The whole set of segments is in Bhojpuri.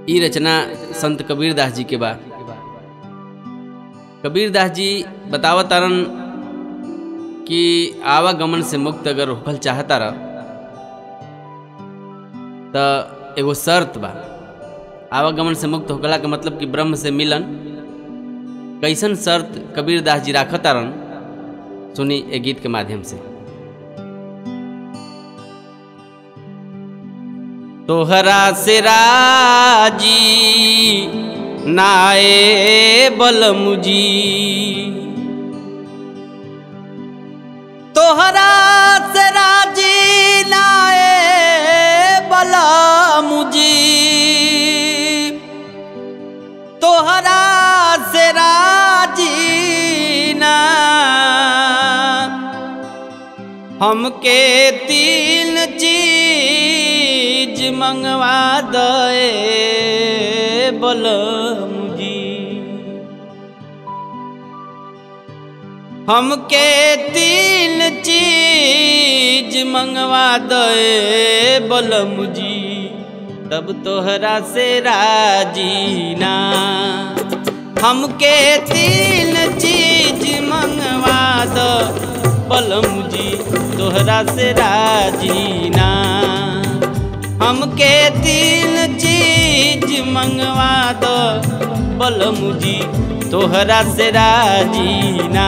ई रचना संत कबीर दास जी के बा कबीर दास जी बतावत तारन कि आवागमन से मुक्त अगर होखल चाहता रह त एगो शर्त बा आवागमन से मुक्त होखला के मतलब कि ब्रह्म से मिलन कैसन शर्त कबीर दास जी राखत तारन सुनी ए गीत के माध्यम से तोहरा से राजी नाए बलमुजी तोहरा से राजी नाए बलमुजी तोहरा से राजी ना हमके तीन चीज मंगवा दे बलमुजी हमके तीन चीज मंगवा दे बलमुजी तब तोहरा से राजीना हमके तीन चीज मंगवा दो बलमुजी तोहरा से राजीना हमके तीन चीज मंगवा दो बलमुजी तोहरा से राजीना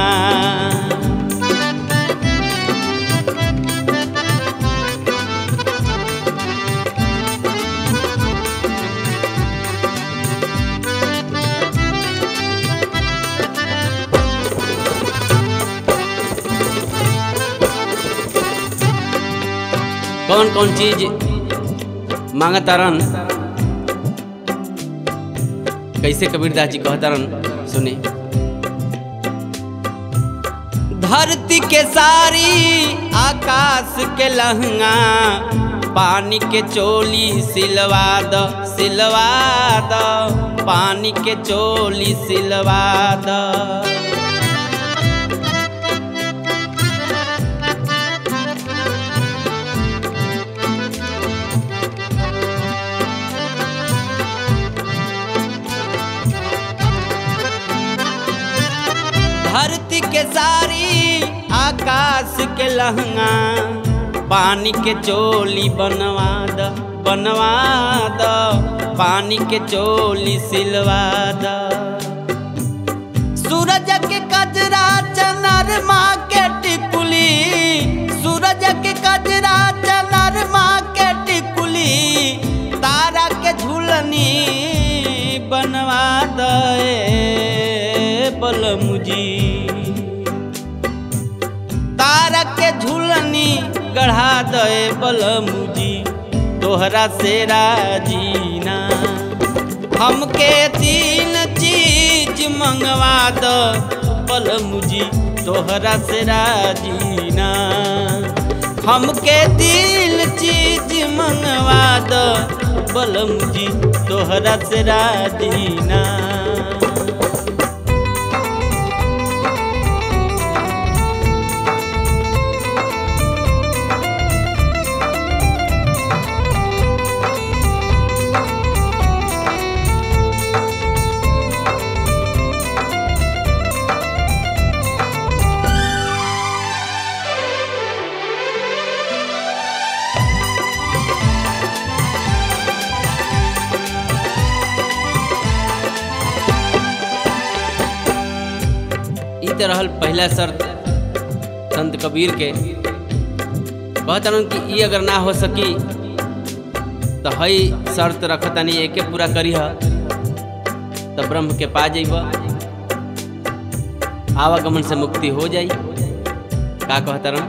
कौन कौन चीज मांगतारन कैसे कबीरदास जी कहतारन सुने धरती के सारी आकाश के लहंगा पानी के चोली सिलवा द सिलवा द पानी के चोली सिलवा द धरती के सारी आकाश के लहंगा पानी के चोली बनवा द बनवा द पानी के चोली सिलवा द सूरज के कजरा चनर माँ के टिकुली सूरज के कजरा चनर माँ के टिकुली तारा के झूलनी बनवा दे बलमुजी तारा के झूलनी गढ़ा दे बलमुजी तोहरा से राजीना हमके तीन चीज मंगवा दो बलमुजी तोहरा से राजीना हमके तीन चीज मंगवा दो बलमुजी तोहरा से राजीना ई तो रहल पहला शर्त संत कबीर के कहतन कि ई अगर ना हो सकी तो हई शर्त रखतनी एके पूरा करीह तो ब्रह्म के पा जइब आवागमन से मुक्ति हो जाई का कहतरन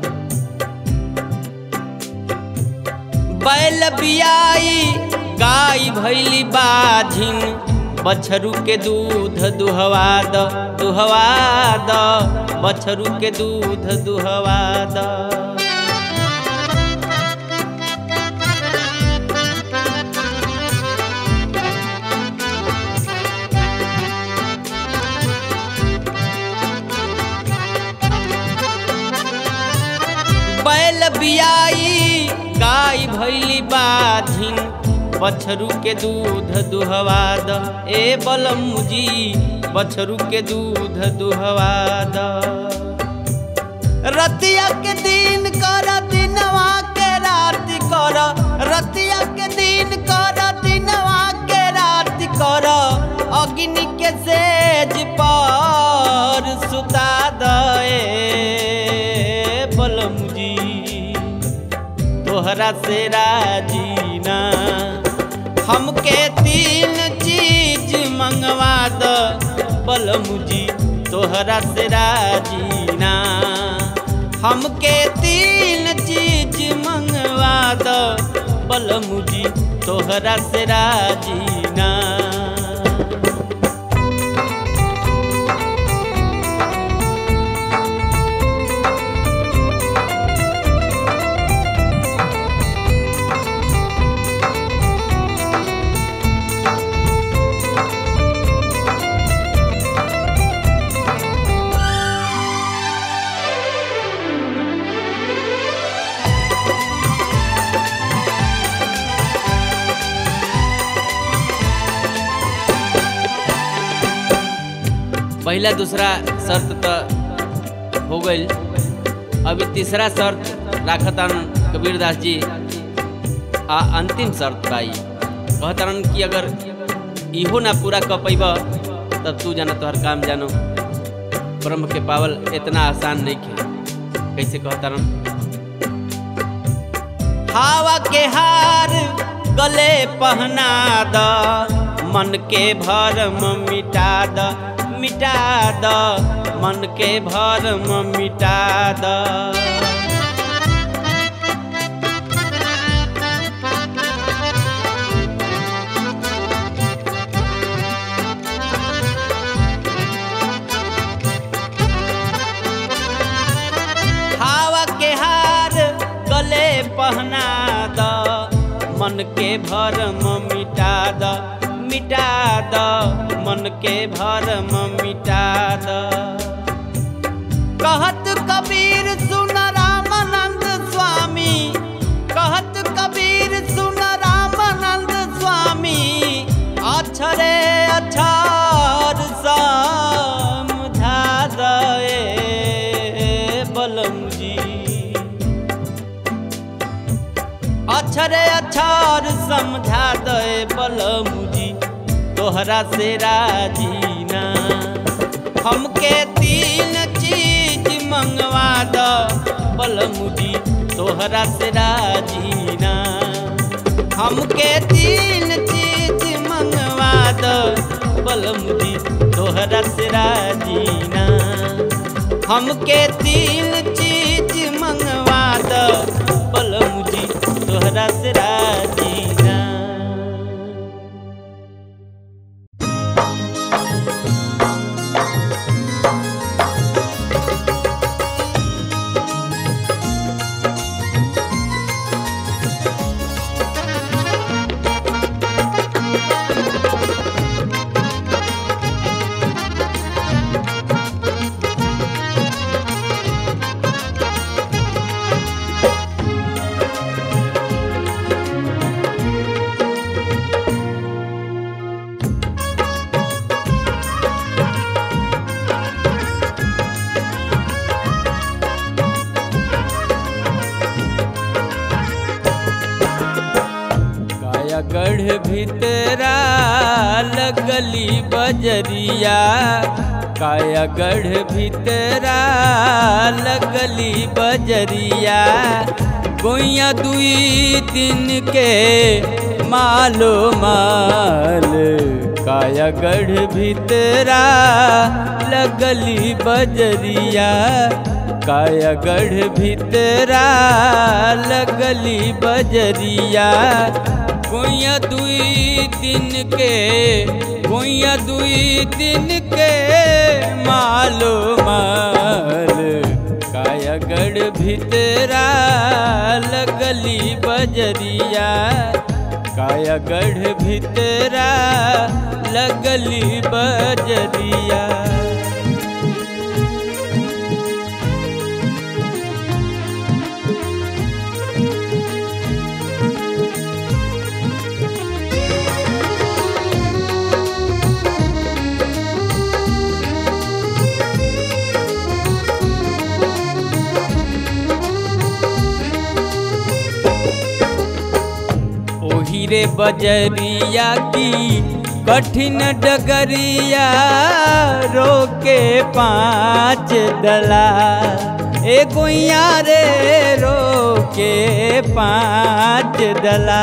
बैल बियाई गाय भैली बाझिन बछरू के दूध दुहवा द दुहवा द बछरू के दूध दुहवा द बैल बियाई गाय भैली बाधिन बछरू के दूध दुहवा द ए बलमुजी बछरू के दूध दुहवा द रतिया के दिन कर दिनवा के रात कर रतिया के दिन कर दिनवा के रात कर अग्नि के सेज पर सुता दए बलमुजी तोहरा से राजीना हमके तीन चीज मंगवा द बलमुजी तोहरा से राजीना हमके तीन चीज मंगवा द बलमुजी तोहरा से राजीना पहला दूसरा शर्त तो हो गई अभी तीसरा शर्त राखतन कबीरदास जी आ अंतिम शर्त बाई कहतरन कि अगर इहो ना पूरा कर पैब तब तू जाना तोहर काम जानो ब्रह्म के पावल इतना आसान नहीं खे कैसे कहतरन हवा के हार गले पहना द मन के भरम मिटा द मिटा द मन के भरम मिटा द हवा के हार गले पहना द मन के भरम मिटा द मिटा द मन के भरम मिटा द कहत कबीर सुन रामानंद स्वामी कहत कबीर सुन रामानंद स्वामी अक्षरे अक्षर समझा दए बलम जी अक्षरे अक्षर समझा दे बलमुजी तोहरा से राजीना हमके तीन चीज मंगवा द बलमुजी तोहरा से राजीना हमके तीन चीज मंगवा द बलमुजी तोहरा से राजीना हमके तीन चीज मंगवा द बलमुजी तोहरा से राजीना कायागढ़ भीतरा लगली बजरिया कायागढ़ भीतरा लगली बजरिया गोइया दुई दिन के मालो माल कायागढ़ भीतरा लगली बजरिया कायागढ़ भीतरा लगली बजरिया गोइया दुई दिन के गोइया दुई दिन के मालो माल कायागढ़ भीतरा लगली बजरिया कायागढ़ भीतरा लगली बजरिया ओही रे बजरिया की कठिन डगरिया रोके पाँच दला ए गुइया रे रोके पाँच दला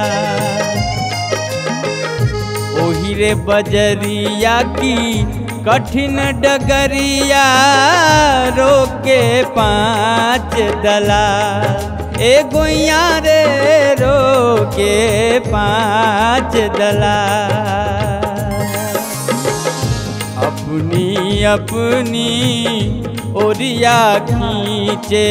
ओही रे बजरिया की कठिन डगरिया रोके पाँच दला ए गुइया रे रोके पाँच दला अपनी अपनी ओरिया खींचे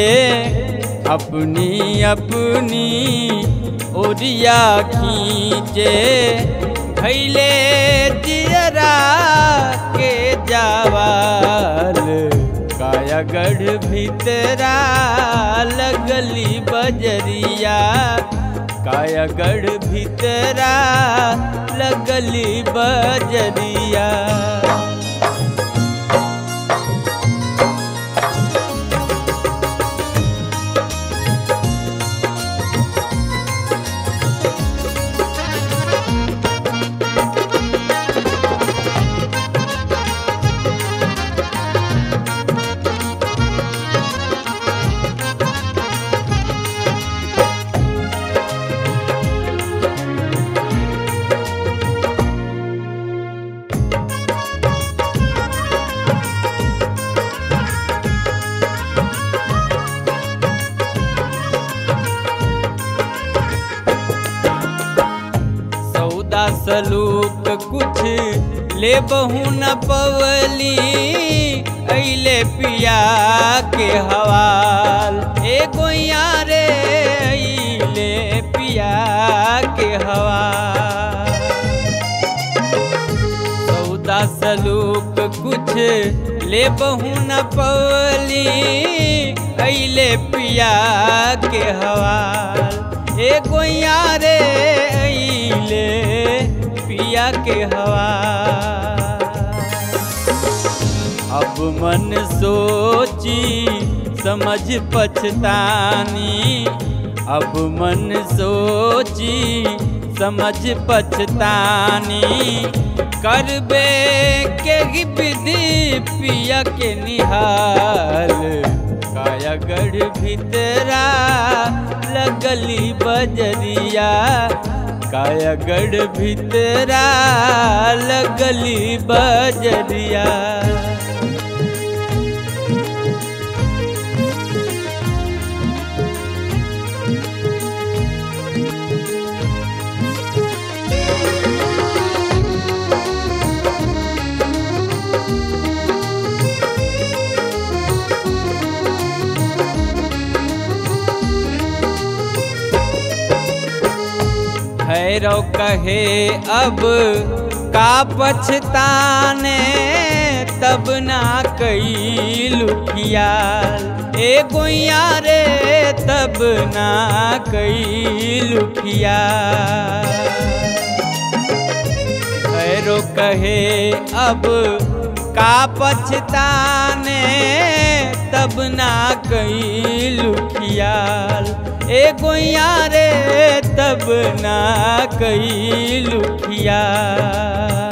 अपनी अपनी ओरिया खींचे भैले जियरा के जावाल कायागढ़ भीतरा लगली बजरिया कायागढ़ भीतरा लगली बजरिया सौदा सलूक कुछ ले बहू न पवली अले पिया के हवाल ए गोइया रे अले पिया के हवाल सौदा सलूक कुछ ले बहू न पवली अले पिया के हवाल ए गोइया रे अले पिया के हवाल अब मन सोची समझ पछतानी अब मन सोची समझ पछतानी करबे के विधि पिया के निहाल कायागढ़ भीतरा लगली बजरिया कायागढ़ भीतरा लगली बजरिया भैरव कहे अब का पछताने तब ना कई लुखियाल ए गोइया रे तब ना कई लुखियाल भैरो कहे अब का पछताने तब ना कई लुखियाल ए गोइया रे तब ना कई लुखियाल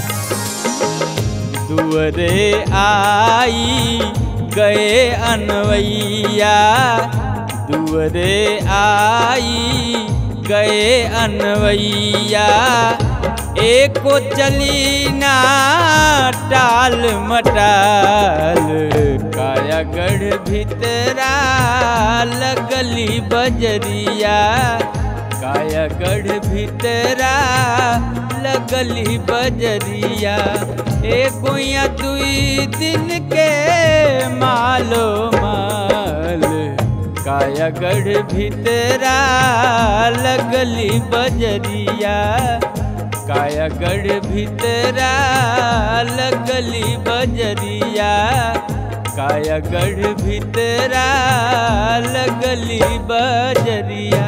दुअरे आई गए अनवैया दुअरे आई गए अनवैया एको चली ना टाल मटाल कायागढ़ भीतरा लगली बजरिया कायागढ़ भीतरा लगली बजरिया ए गोइया दुई दिन के मालो माल कायागढ़ भीतरा लगली बजरिया कायागढ़ भीतरा लगली बजरिया कायागढ़ भीतरा लगली बजरिया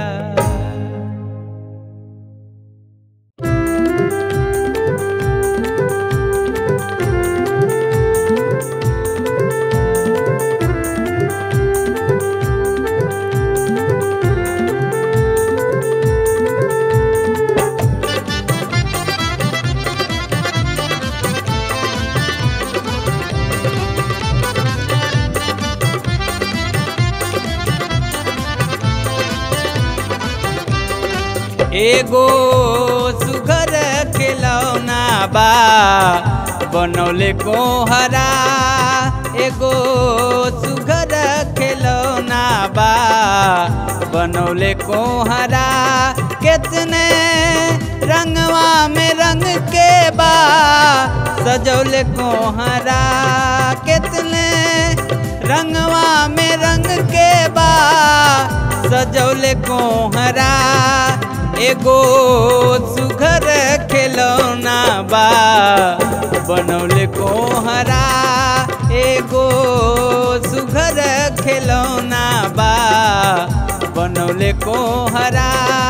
एगो सुघर खिलौना बा बनौले कोहरा एगो सुघर खिलौना बा बनौले कोहरा कितने रंगवा में रंग के बा सजौले कोहरा कितने रंगवा में रंग के बा सजौले कोहरा एगो सुघर खिलौना बा बनौले कोहरा एगो सुघर खिलौना बा बनौले कोहरा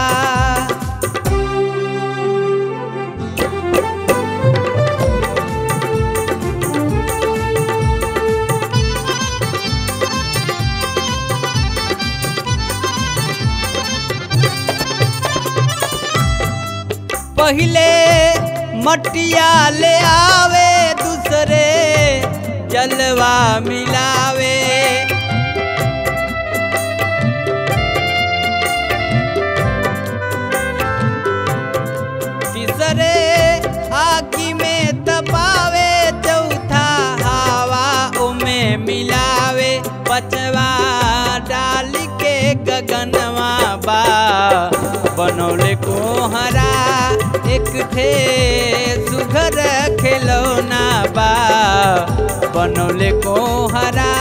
पहले मटिया ले आवे दूसरे जलवा मिलावे तीसरे आगी में तपावे चौथा हवा में मिलावे पचवा डाल के गगनवा बा बनौले कोहरा एक ठे सुघर खिलौना बा बनौले कोहरा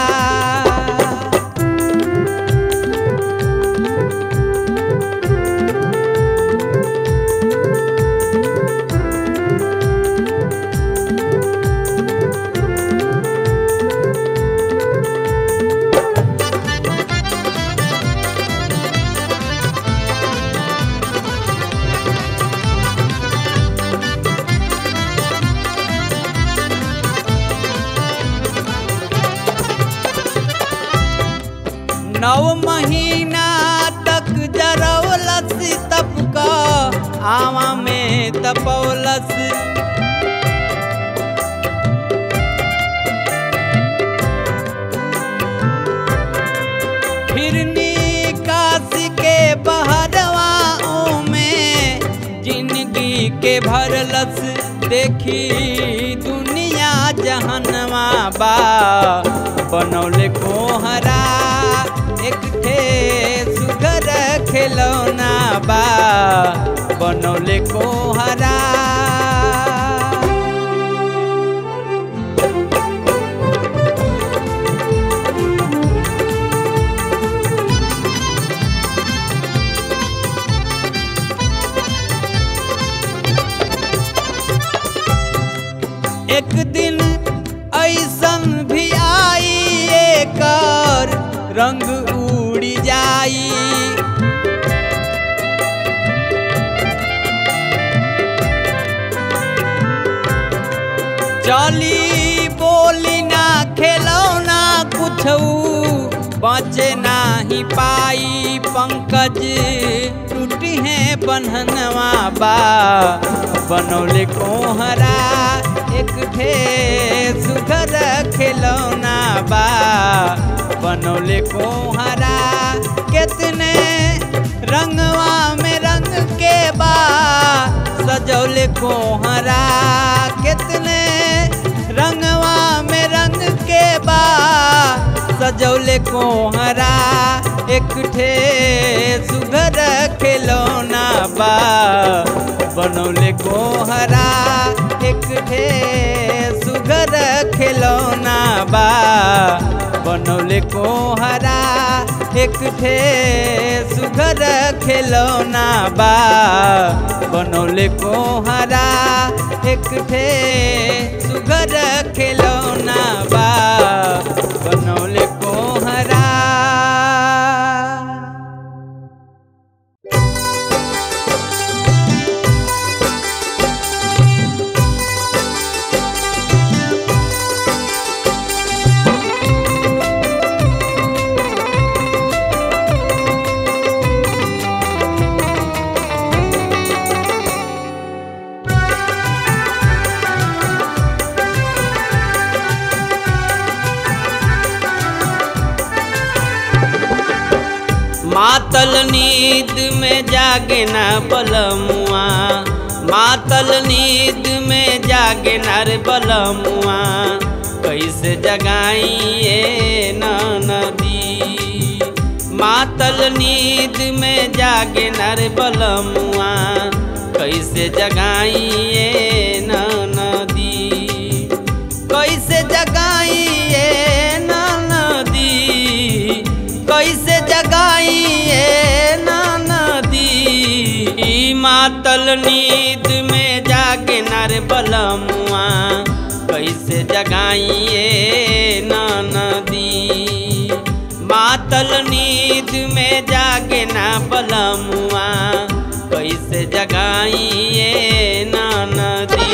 नौ महीना तक जरौलस तप का आवा में तपौलस फिरनी काशी के बहरवाओं में जिंदगी के भरलस देखी दुनिया जहनवा बा बनौले कोहरा एक ठे सुगर खिलौना बा बनौले कोहरा एक दिन ऐसन भी आई एकर रंग उड़ी जाई चली बोली ना खेलौना कुछ बचे नाही पाई पंकज टूटी है बन्हनवा बा बनौले कोहरा एक ठे सुघर खिलौना बा बनौले कोहरा कितने रंगवा में रंग के बा सजौले कोहरा कितने रंगवा में रंग के बा सजौले कोहरा एक ठे सुघर खिलौना बा बनौले कोहरा एक ठे सुघर खिलौना बा बनौले कोहरा एक ठे सुघर खिलौना बा बनौले कोहरा एक ठे सुघर खिलौना बा बनौले कोहरा मातल नींद में जागे ना बलमुआ मातल नींद में जागे ना रे बलमुआ कैसे जगाइए ना नदी मातल नींद में जागे ना रे बलमुआ कैसे जगाइए ना नदी कैसे जगाइए ना नदी कैसे जगाइए ना नदी ई मातल नींद में जागे नर बलमुआ कैसे जगाइए ना नदी मातल नींद में जागे ना बलमुआ कैसे जगाइए ना नदी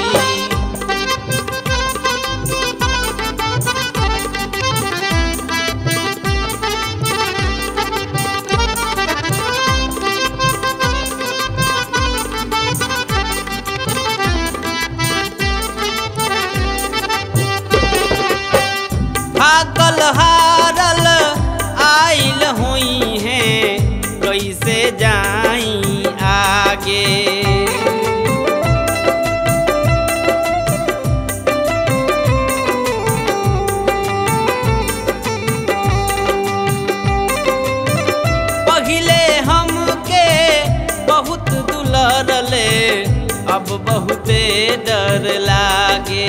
थाकल हारल आइल हुई हैं कैसे जाई आगे पहिले हमके बहुत दुलरले अब बहुते डर लागे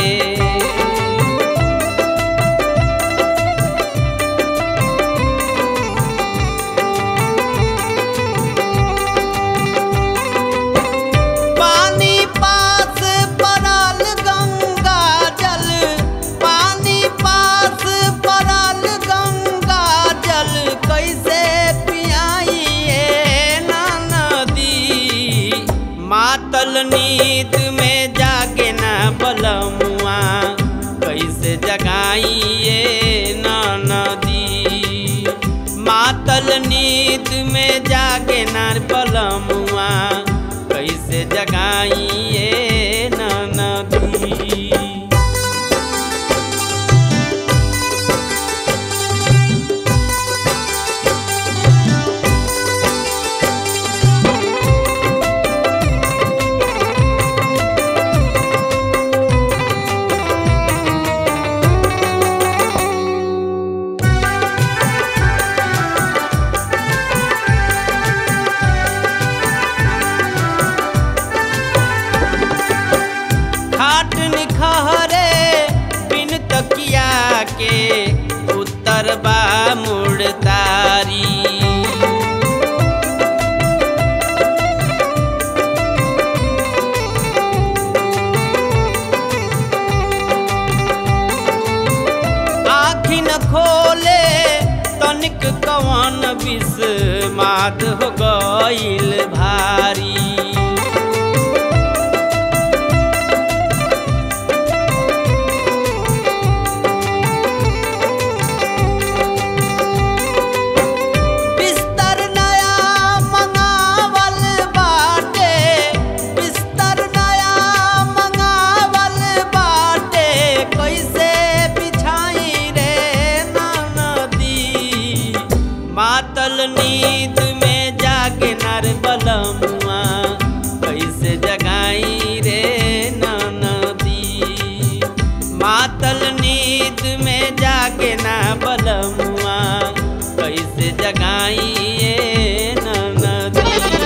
पानी पास पड़ल गंगा जल पानी पास पड़ल गंगा जल कैसे पियाइए ना नदी मातल नींद में जागे ना बलमुआ कैसे जगाइए ना नदी मातल नींद में जागे ना बलमुआ कैसे जगाइए ना नदी खाट निखहरे बिन तकिया के उत्तर बा मुड़तारी आखी न खोले तनिक कवन विष मात हो गईल भारी बिस्तर नया मंगावल बाटे बिस्तर नया मंगावल बाटे कैसे बिछाई रे ना नदी मातल नींद में जागे नर बलमुआ कैसे जगाई रे ना नदी मातल नींद में जागे ना बलमुआ कैसे जगाइए ना नदी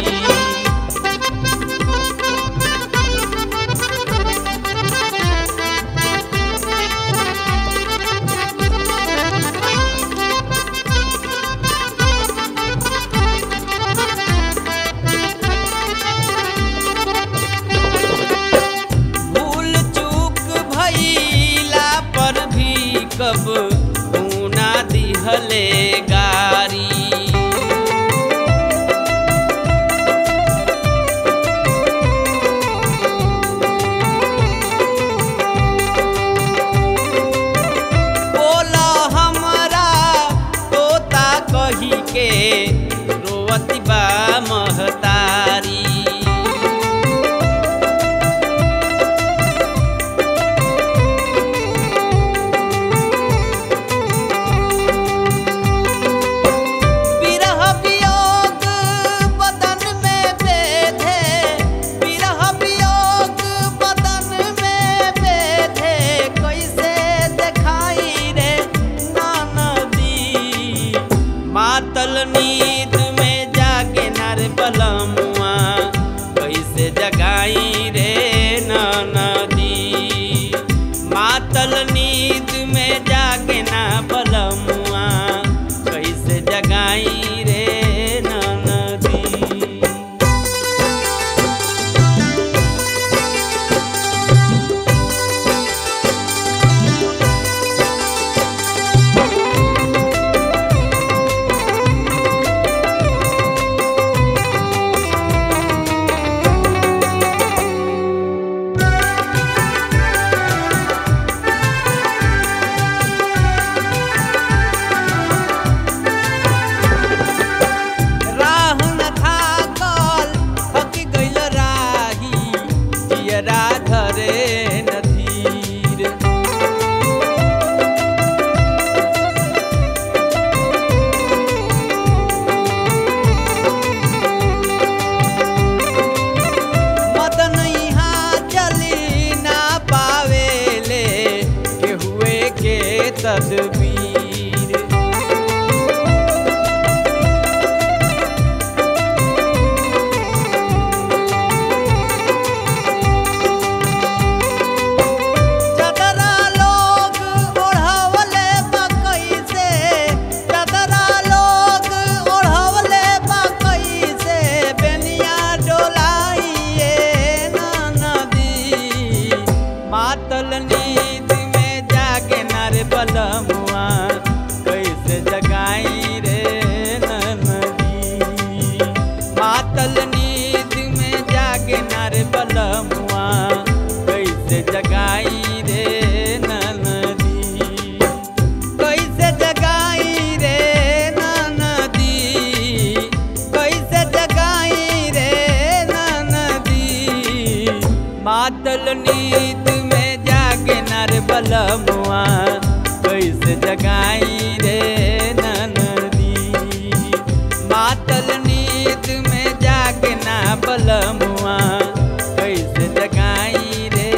भूल चूक भइला पर भी कब ऊना दिहले गारी बोला हमरा तोता कही के रोवती बा महतारी जियरा धरे न धीर मदन यहाँ चली ना पावेले के हुए के तदबीर चदरा लोग ओढ़वले बकई से चदरा लोग ओढ़वले बकई से बेनिया डोलाइए ना नदी मातल नींद में जागे नर बलमुआ कैसे जगाई रे ना नदी मातल नींद में जागे नर बलमुआ कैसे जगाई रे नदी कैसे जगाई रे नदी कैसे जगाई रे नदी मातल नींद में जागे नर बलमुआ कैसे जगाई रे नदी मातल नींद में जागे ना बलमुआ कैसे जगाई रे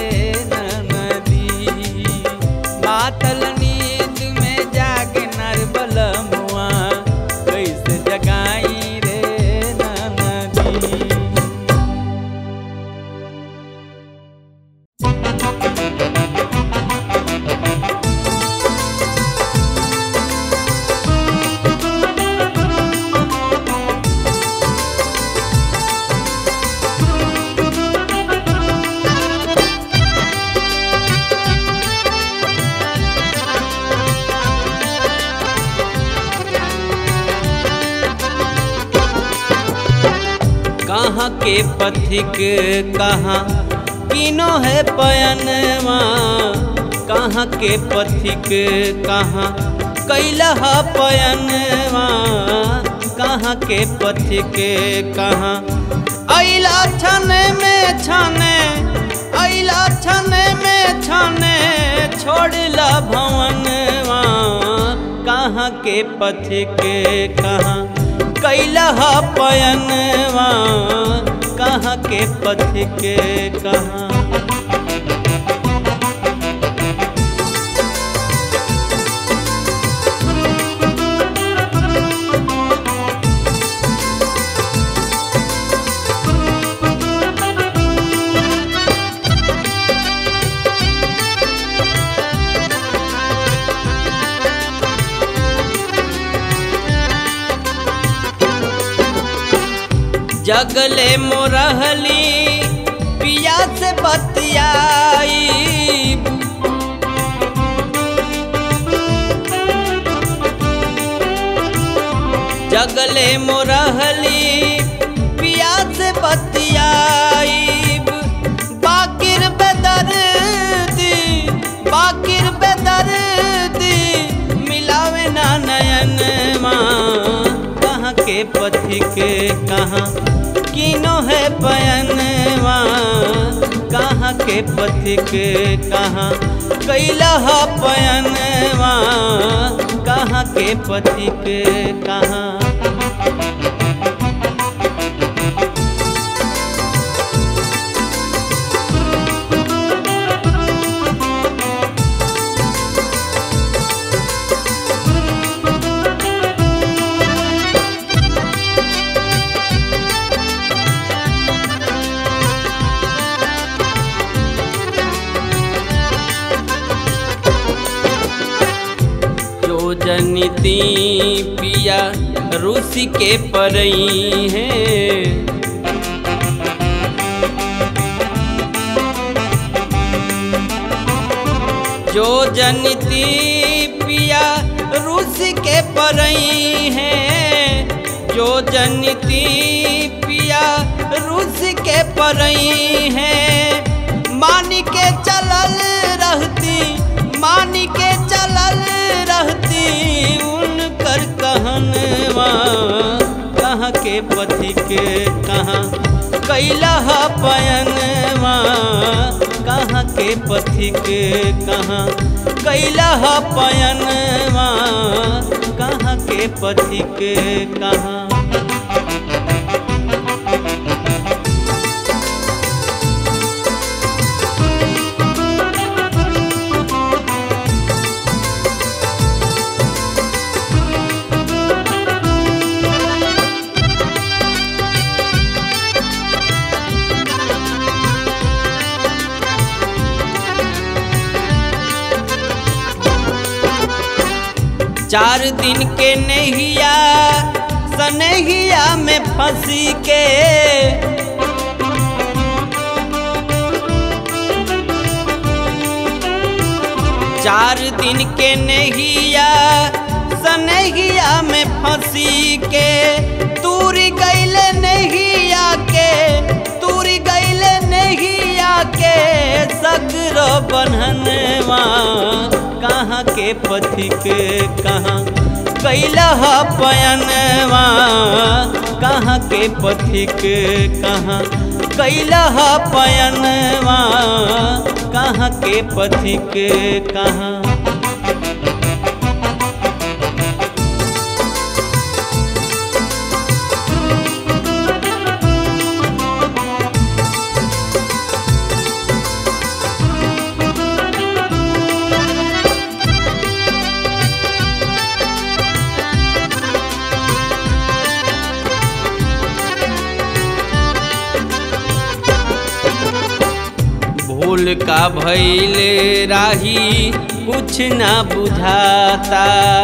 नदी मातल नींद में जागे नर बलमुआ कैसे जगाई रे नदी कहाँ के पथिक कहाँ किनो है पयनवा कहाँ के पथिक कहाँ कैलहा पयनवा कहाँ के पथिक कहाँ अला छने में छने अला छने में छने छोड़ला भवनवा कहाँ के पथिक कहाँ कैलहा पयनवा कहाँ के पथिक कहाँ जगले मोरहली पिया से बतियाई जगले मोरहली पिया से बतियाई बाकिर बेदर्दी बाकिर बेदर्दी मिलावे ना नयन कहाँ के पथिक कहाँ किनो है पयनवा कहाँ के पथिक कहाँ कैलहा पयनवा कहाँ के पथिक कहाँ जो जनिती पिया रूसी के परई है जो जनिती पिया रूस के परई है जो जनिती पिया रूस के परई है मान के चलल रहती मान के चलल रहती उनकर कहनवा कहाँ के पथि के कहाँ कैला पयनवा कहाँ के पथिक कहाँ कैला ह पयनवा कहाँ के पथिक कहाँ चार दिन के नहिया सनहिया में फंसी के चार दिन के नहिया सनहिया में फंसी के तूरी गैले नहिया के तूरी गैले नहिया के सगरो बन्हनवा कहाँ के पथिक कहाँ कैला ह पयनवा कहाँ के पथिक कहाँ कैला ह पयनवा कहाँ के पथिक कहाँ भूल का भैले राही कुछ ना बुझाता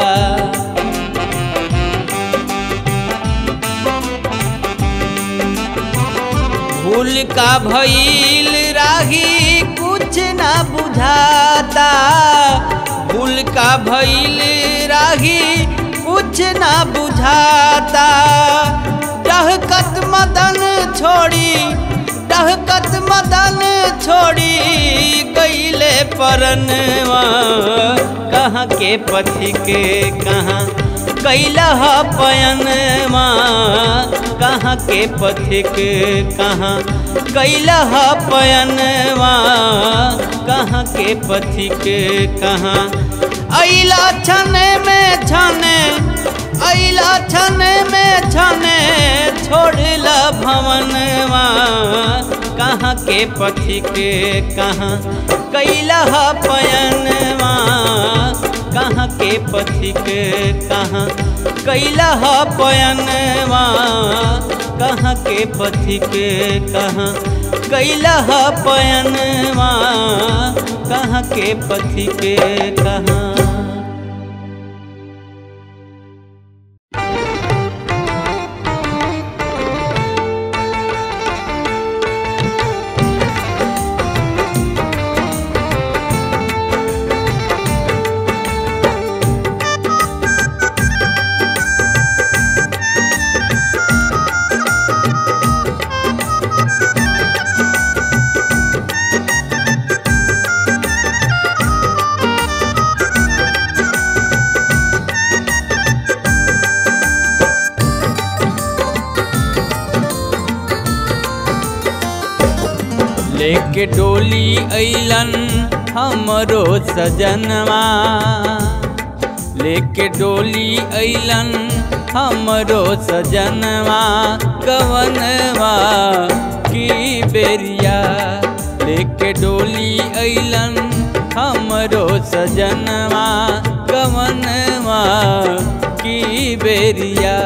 भूल का भैल राही कुछ ना बुझाता भूल का भैल राही कुछ ना बुझाता डहकत मदन छोड़ी डहकत मदन छोड़ी गईले परनवा कहाँ के पथि के कहाँ कैला ह पयनवा कहाँ के पथिक कहाँ कैला ह पयनवा कहाँ के पथिक कहाँ अला छने में छने अला छने में छने छोड़ला भवनवा कहाँ के पथिक कहाँ कैला ह पयनवा कहाँ के पथिक कहाँ कैला ह पयनवा कहाँ के पथिक कहाँ कैला ह पयनवा कहाँ के पथिक कहाँ लेके डोली अइलन हमरो सजनवा लेके डोली अइलन हमरो सजनवा कवनवा की बेरिया लेके डोली अइलन हमरो सजनवा कवनवा की बेरिया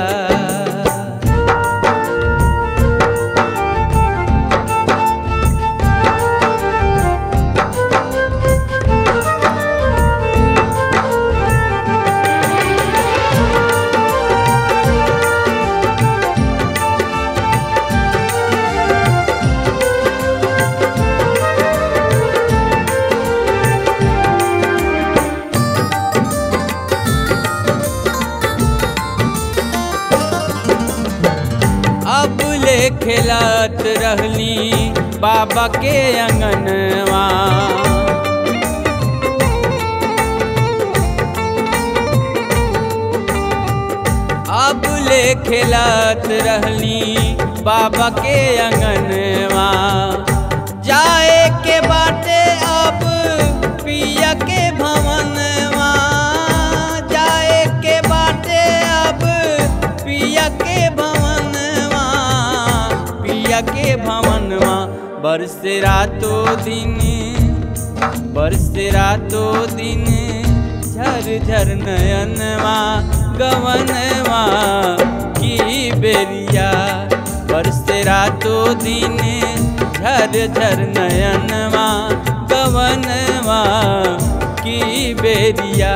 अब ले खेलत रहली बाबा के अंगनवा अब ले खेलत रहली बाबा के अंगनवा जाए के बाटे बरसे रातों दिन बरसे रातों दिन झर झर नयनवा गवनवा की बेरिया बरसे रातों दिन झर झर नयनवा गवनवा की बेरिया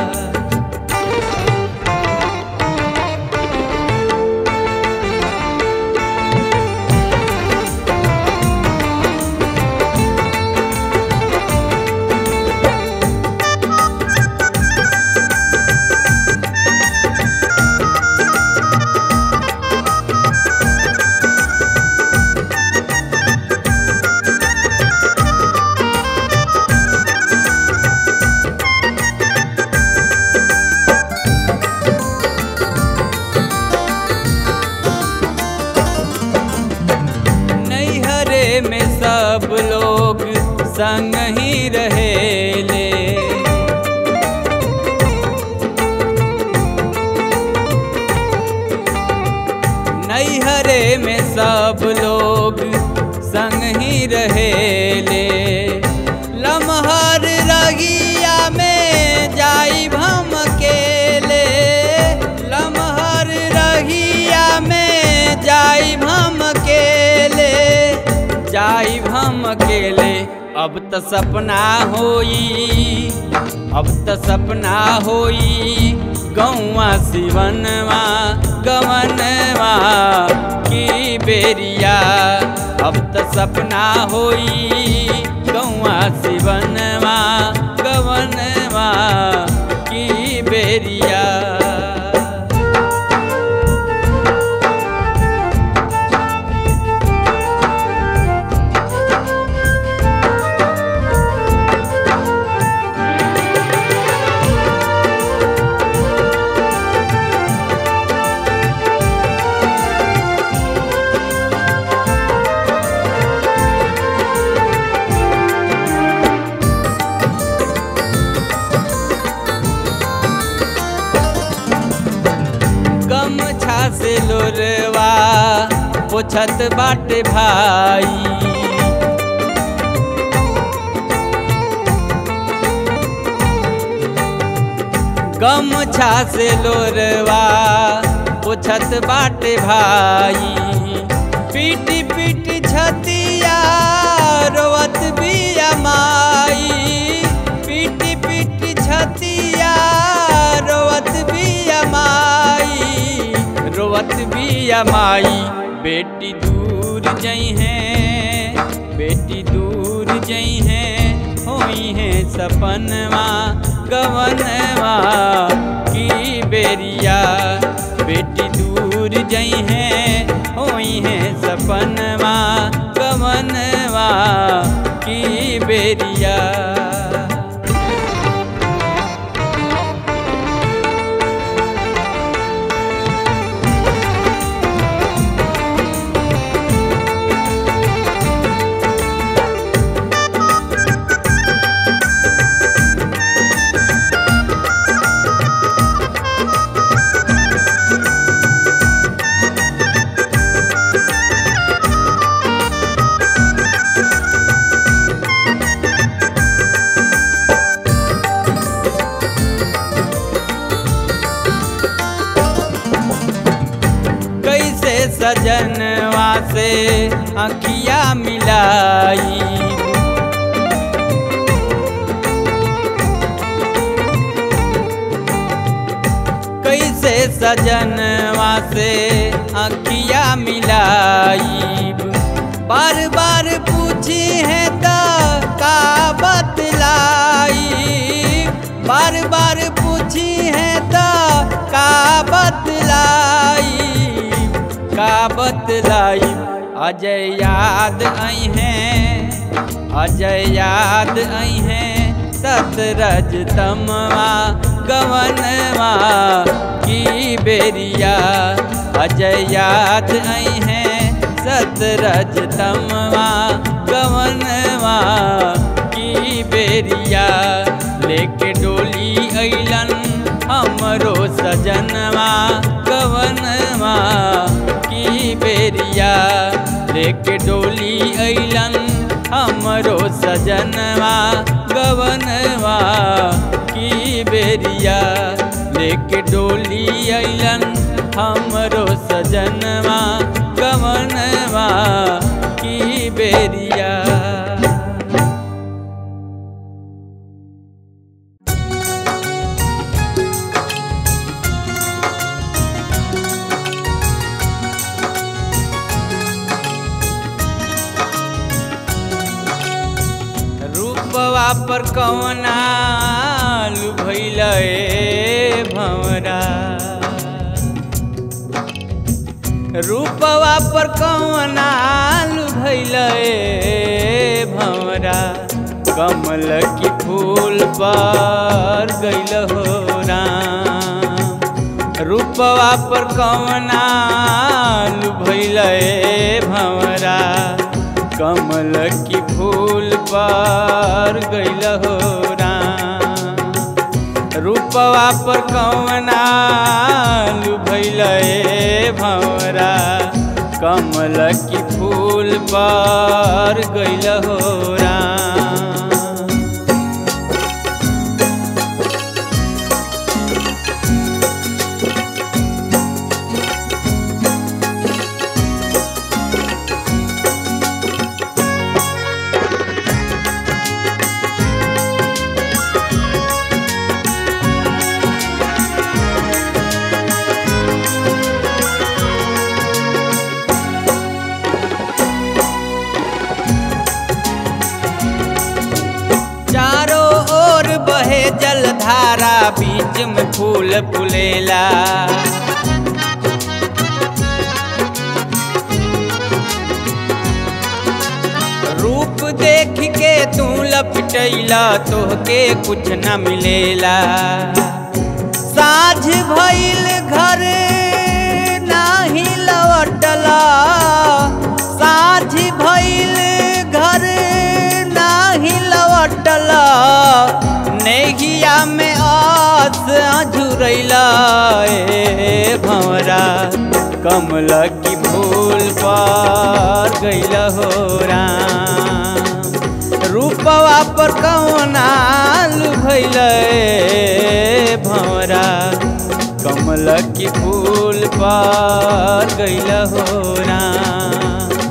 नैहरे में सब लोग संग ही रहेले नैहरे में सब लोग संग ही रहेले लमहर रगिया में जाई भम अकेले लमहर रगिया में जाई भम अकेले जाई भम अकेले अब त सपना होई अब त सपना होई गौवा सिवनवा गवनवा की बेरिया अब त सपना होई गौवा सिवनवा गवनवा की बेरिया गमछा से लोरवा पोछत बाटे भाई गमछा से लोरवा पोछत बाटे भाई पीटी पीटी छतिया रोवत बिया माई पीटी पीटी छतिया रोवत बिया माई रोवत बिया माई बेटी दूर जई है बेटी दूर जई है होई है सपनवा गवनवा की बेरिया बेटी दूर जई है होई है सपनवा गवनवा की बेरिया कैसे सजनवा से अखिया मिलाई कैसे सजनवा से अखिया मिलाई बार बार पूछी है तो का बतलाई बार बार पूछी है तो का बतलाई का बतलाई अजय याद आई हैं अजय याद आई हैं सतरज तमवा गवनवा की बेरिया अजय याद आई हैं सतरज तमवा गवनवा की बेरिया लेके डोली अइलन हमरो सजनवा गवनवा की बेरिया लेके डोली अइलन हमरो सजनवा गवनवा की बेरिया लेके डोली अइलन हमरो सजनवा गवनवा की बेरिया रूपवा पर कवना लुभैल ए भंवरा रूपवा पर कवना लुभैल ए भंवरा कमल की फूल पर गैल हो राम रूपवा पर कवना लुभैल ए भंवरा कमल की फूल पर गैल हो राम रूपवा पर कवना लुभैल ए भंवरा कमल की फूल पर गैल हो राम चारों ओर बहे जलधारा बीच में फूल फुलेला रूप देख के तू लपटैला तोहके कुछ न मिलेला साझ भइल घर नाही लौटला साझ भइल घर नाही लौटला नेहिया में आस झुरैला ए भंवरा कमल की फूल पर गैल हो राम रूपवा पर कौना लुभैल ए भंवरा कमल की फूल पर गैल हो राम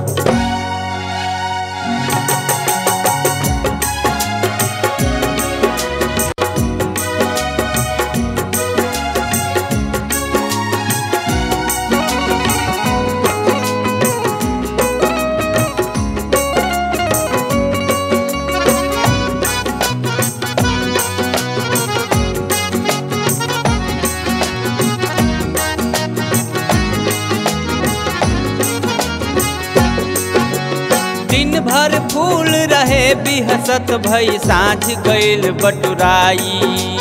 दिन भर फूल रहे बिहसत भई साँझ गईल बटुराई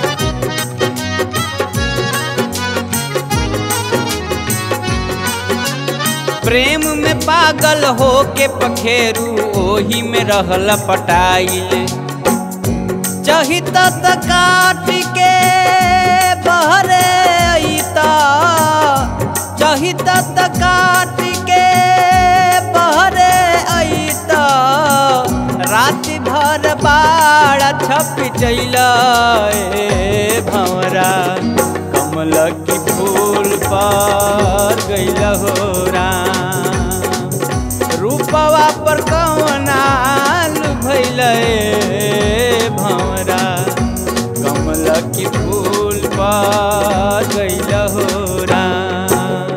प्रेम में पागल हो के पखेरू ओही में रहल पटाइल चहित त काट के बहरे अइता चहित त काट के बहरे अइता रात भर बाड़ छप चैल ए भंवरा कमल की फूल पर गैल हो राम रूपवा पर कवना भैल भंवरा कमल की फूल पर गैल हो राम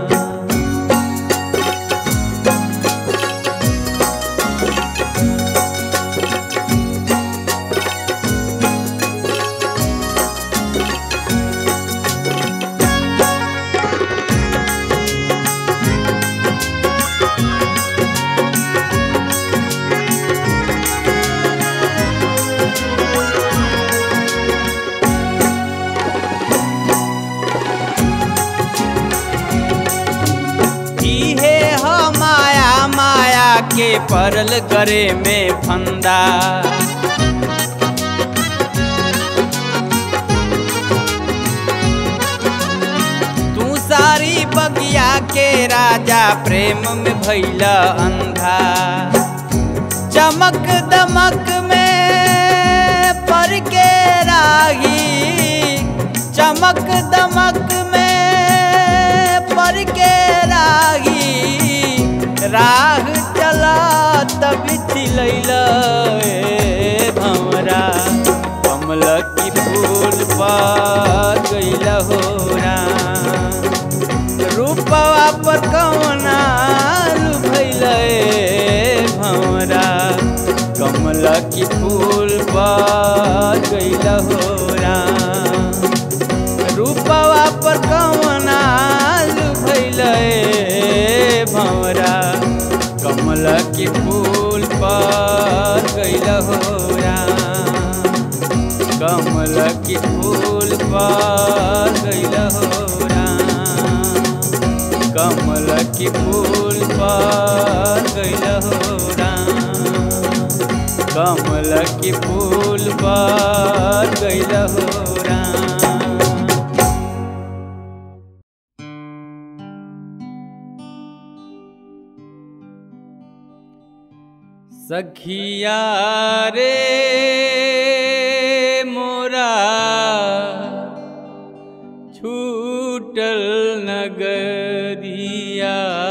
इहे ह माया माया के परल करे में फंदा तू सारी बगिया के राजा प्रेम में भैला अंधा चमक दमक में पर के राही चमक दमक में पर के राही राह चला तब चिलैल भमरा कमल की फूल पर गैल हो रूपवा पर कवना भैल भमरा कमल की फूल पर गैल हो रूपवा पर कवना भैल भमरा कमल की फूल पर गैल हो कमल की फूल पर गैल हो कमल की फूल पर गैल हो कमल की फूल पर गैल हो सखिया रे मोरा छूटल नगरिया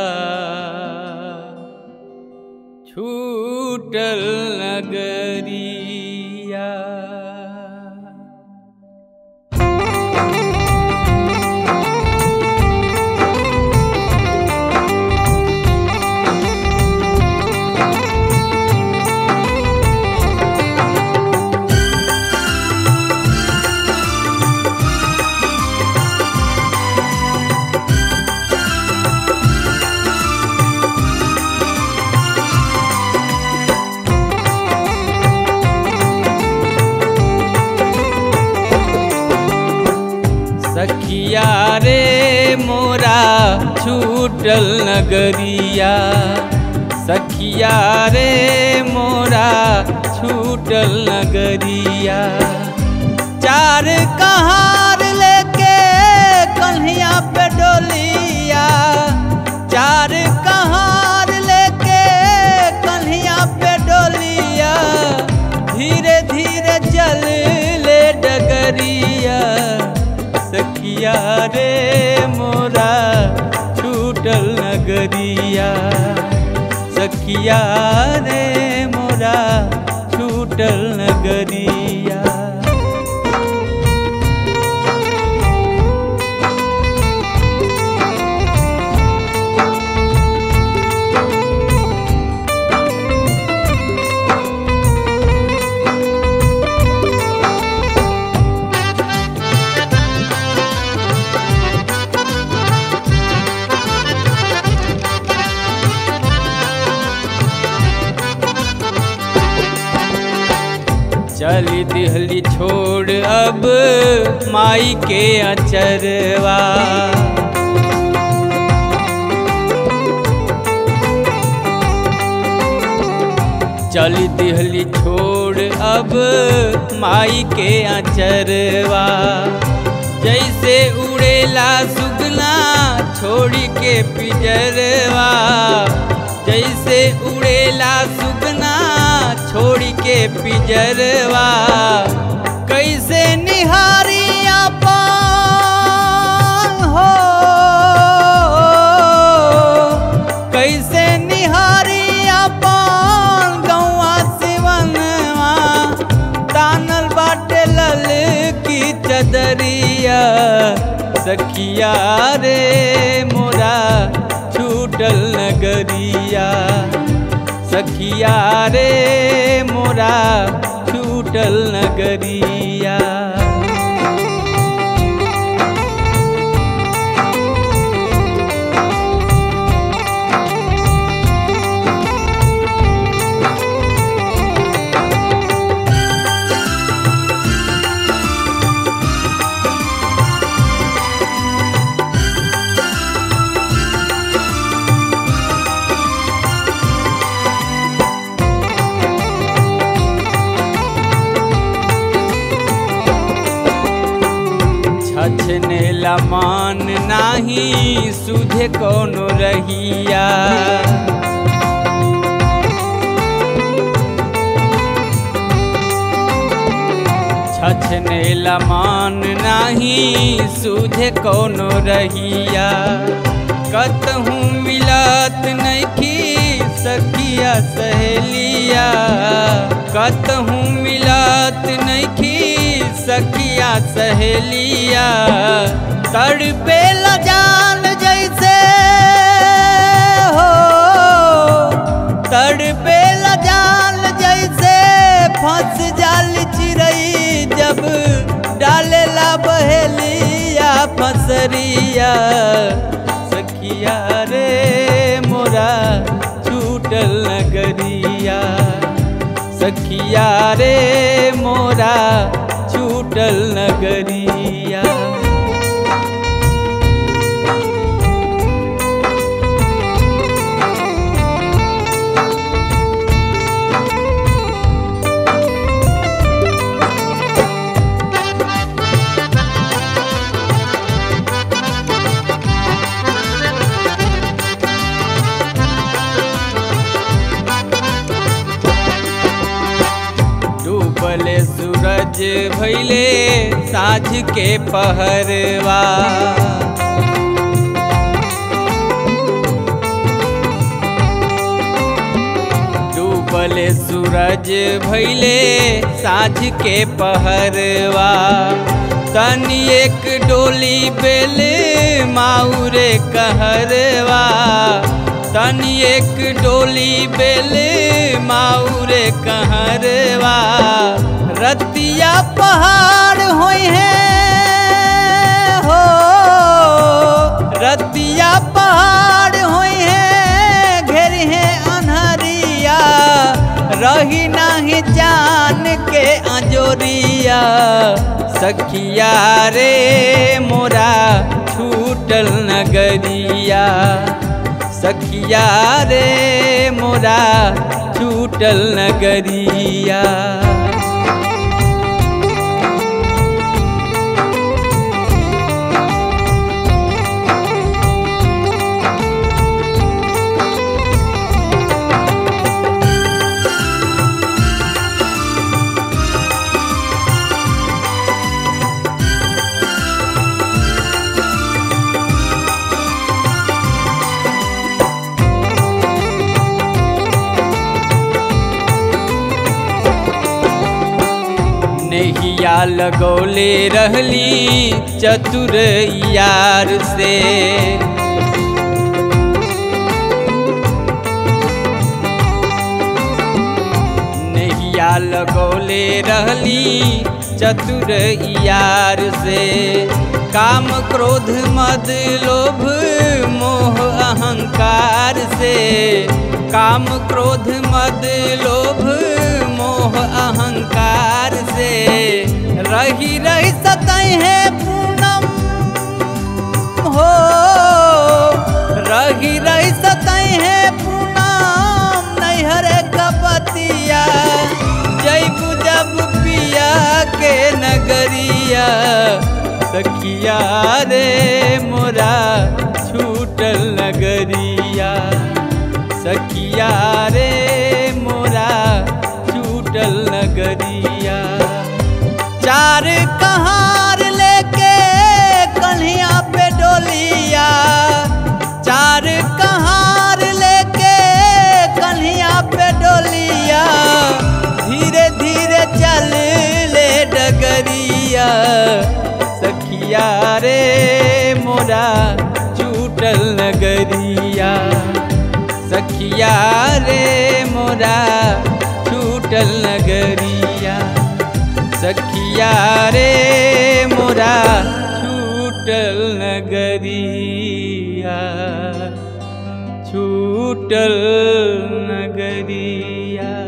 छूटल नगरिया सखिया रे मोरा छूटल नगरिया सखिया रे मोरा छूटल नगरिया चार कहार लेके कन्हिया पे डोलिया चार कहार लेके कन्हिया पे डोलिया धीरे धीरे चल ले डगरिया सखिया रे मोरा छूटल नगरिया सखिया रे मोरा छूटल नगरिया चली दिहली छोड़ अब माई के अचरवा चली दिहली छोड़ अब माई के अचरवा जैसे उड़ेला सुगना छोड़ी के पिजरवा जैसे उड़ेला सुगना छोड़ी के पिजरवा कैसे निहारिया पान हो कैसे निहारिया पान गौआ सिवनवा तानल बाटे लल की चदरिया सखिया रे मोरा छूटल नगरिया सखिया रे मोरा छूटल नगरिया छछनेला मान नाही सुधे कोनो रहिया छछने लमान नाही सूझे कोनो रहिया कतहूँ मिलत नइखी सखिया सहेलिया कतहूँ मिलत नइखी सखिया सहेलिया तड़पे जान जैसे हो तड़पे जान जैसे फंस जाल चिड़ई जब डालेला बहेलिया फसरिया सखिया रे मोरा छूटल नगरिया सखिया रे मोरा छूटल नगरिया डूबले सूरज भैले साझ के पहरवा डूबले सूरज भैले साझ के पहरवा तनी एक डोली बेल माउरे कहरवा तनी एक डोली बेल माउरे कहरवा रतिया पहाड़ होई है हो रतिया पहाड़ होई है घेर है अनहरिया रही नाही जान के अंजोरिया सखिया रे मोरा छूटल नगरिया सखिया रे मोरा छूटल नगरिया नैया लगौले रहली चतुर यार से नैया लगौले रहली चतुर यार से काम क्रोध मद लोभ मोह अहंकार से काम क्रोध मद लोभ मोह अहंकार से रही रही सतई है पूनम हो रही रही सतई है पूनम नैहर कपतिया जैबू जब पिया के नगरिया सखिया रे मोरा छूटल नगरिया सखिया रे मोरा छूटल नगरिया चार कहार लेके कन्हिया पे डोलिया चार कहार लेके कन्हिया पे डोलिया धीरे धीरे चल ले डगरिया सखिया रे मोरा छूटल नगरिया सखिया रे मोरा छूटल नगरिया सखिया रे मोरा छूटल नगरिया छूटल नगरिया